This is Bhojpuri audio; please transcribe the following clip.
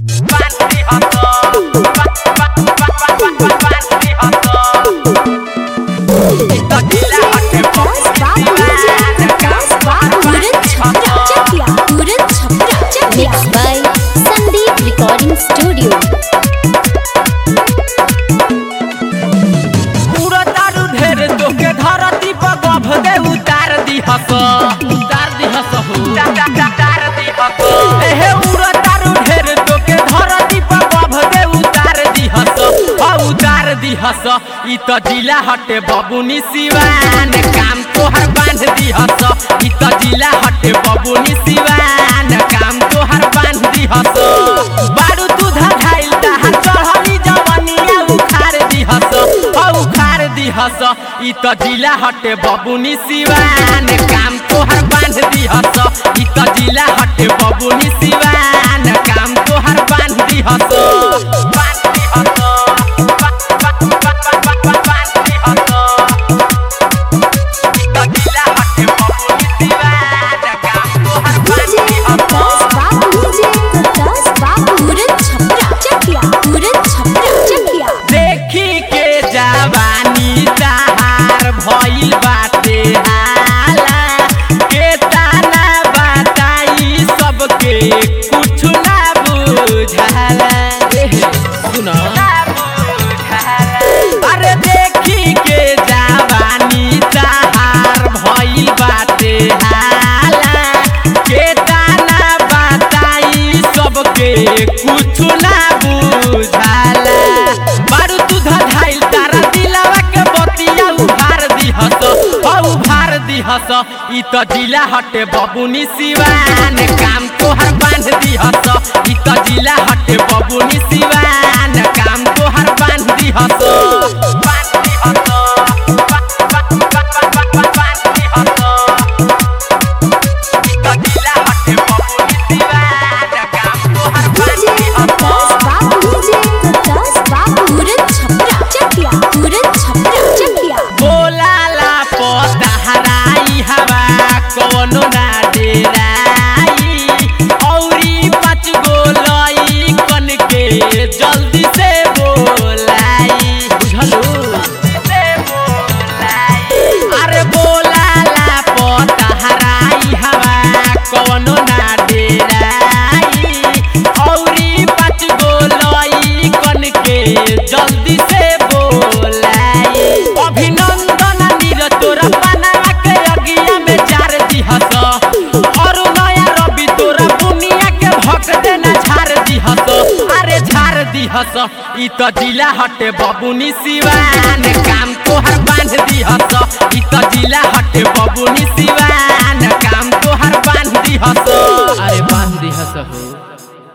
Mixed by Sandeep Recording Studio. पूरा दारू ढेर तोके धरती पर गभ दे उतार दिहस उतार दिहस हो उतार दिहस एहे उड़ा दारू ढेर तोके धरती पर गभ दे उतार दिहस हा उतार दिहस ई त जिला हटे बबुनी सिवान काम तोहर बांध दिहस ई त जिला हटे बबुनी सिवान काम तोहर बांध दिहस बारू दूधा खाइल तहार चढ़ली जवनिया उखार दिहस औ उखार दिहस ई त जिला हटे बबुनी सिवान काम तोहर बांध दिहस ई त जिला हटे बबुनी सिवान काम तोहर बांध दिहस बांध दिहस बांध दिहस ई त जिला हटे बबुनी सिवान काम तोहर बांध दिहस देखी के जवानी तहार भइल बाटे हाला के ताना बताई सबके कुछ ना बुझाला एह, सुनो अरे देखी के जवानी तहार भइल बाटे हाला के ताना बताई सबके कुछ ना बुझाला बारू तू धधाइल तारा दिलावा के बतिया उभार दिहस औ उभार दिहस ई त जिला हटे बबुनी सिवान काम तोहर बांध दिहस ई त जिला हटे बबुनी सिवान काम तोहर बांध दिहस बांध दिहस बांध दिहस ई त जिला हटे बबुनी सिवान काम तोहर बांध दिहस बोलाला पतहराई हवा कवनो ना डेराई औरी पाँच गो लई कन के जल्दी से बोलाई बुझलू से बोलाई अरे बोलाला पतहराई हवा कवनो ना डेराई औरी पाँच गो लई कन के जल्दी से बोलाई अभिनंदन नीरज तोरा बनावा के अगिया में जार दिहस और नया रवि तोरा बुनिया के भक देना झार दिहस अरे झार दिहस ई त जिला हटे बबुनी सिवान काम तोहर बांध दिहस ई त जिला हटे बबुनी सिवान